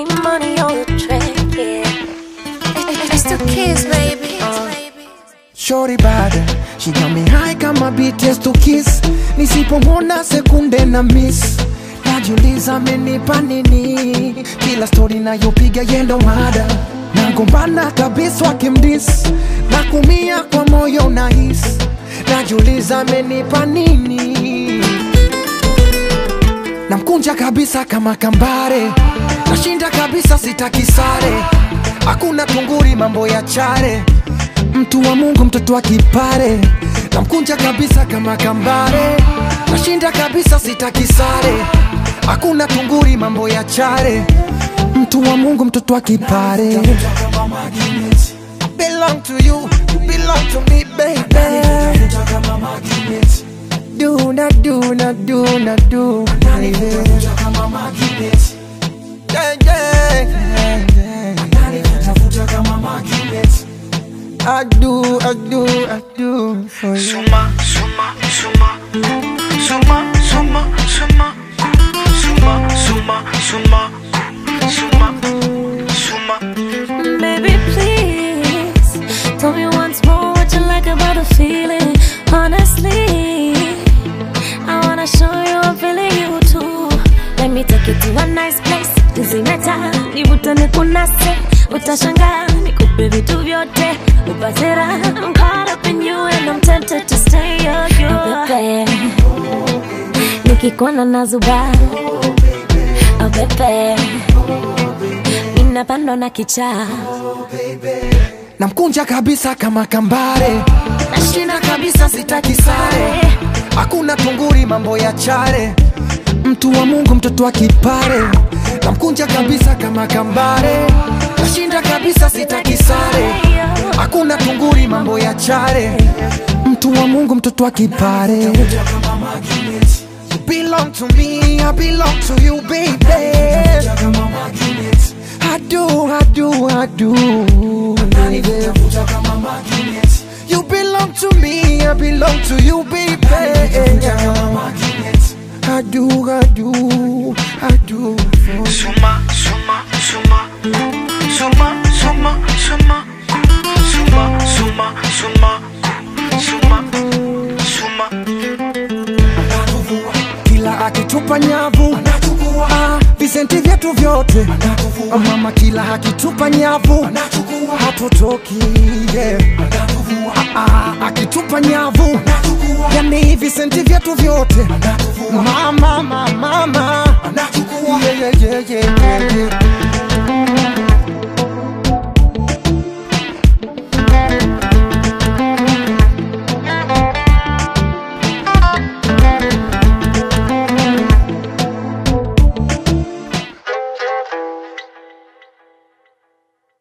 getting money on the track, yeah. It's the kids, baby. Shorty bad, she got me high kama BTS to kiss. Nisipomwona sekunde na miss, najiuliza amenipa nini? Kila story nayopiga yendo mada, nagombana kabisa wakimdis, na kumia kwa moyo nahis, najiuliza amenipa nini? Namkunja kabisa kama kambare, nashinda kabisa sitaki sare, hakuna tunguri mambo ya chare mtu wa Mungu, mtoto wa kipare, namkunja kabisa kama kambare, nashinda kabisa, sitaki sare, hakuna tunguri, mambo ya chare, mtu wa Mungu, mtoto wa kipare. Belong to you, you belong to me, baby. Do na do na do na do, baby. Yeah, yeah, yeah, yeah. I do, I do, I do for you. Suma, suma, suma, suma, suma, suma, suma, suma, suma, suma, suma. Baby, please tell me once more what you like about the feeling. Honestly, I wanna show you I'm feeling you too. Let me take you to a nice place. Tuzimeta, nivutane kunase, utashangaa nikupe vitu vyote, upate raha. I'm caught up in you and I'm tempted to stay. Oh, you Pepe, nikikuona nazuba. Oh, pepe, ninapandwa na kichaa. namkunja kabisa kama kambare, nashinda kabisa, sitaki sare, hakuna tunguri, mambo ya chare, mtu wa Mungu, mtoto wa kipare, namkunja kabisa kama kambare, nashinda kabisa, sitaki sare, hakuna tunguri, mambo ya chare, mtu wa Mungu, mtoto wa kipare. You belong to me, I belong to you, baby. I do, I do, I do. baby. You belong to me, I belong to you, baby. I do, I do, I do. for you. Suma, suma, suma, suma, suma, suma, suma, suma, suma, suma, suma. Kila akitupa nyavu ah, visenti vyetu vyote Ah, mama, kila akitupa nyavu hatutoki yeah. Ah, ah, akitupa nyavu yani visenti vyetu vyote mama, mama, mama. Yeah, yeah, yeah, yeah, yeah, yeah.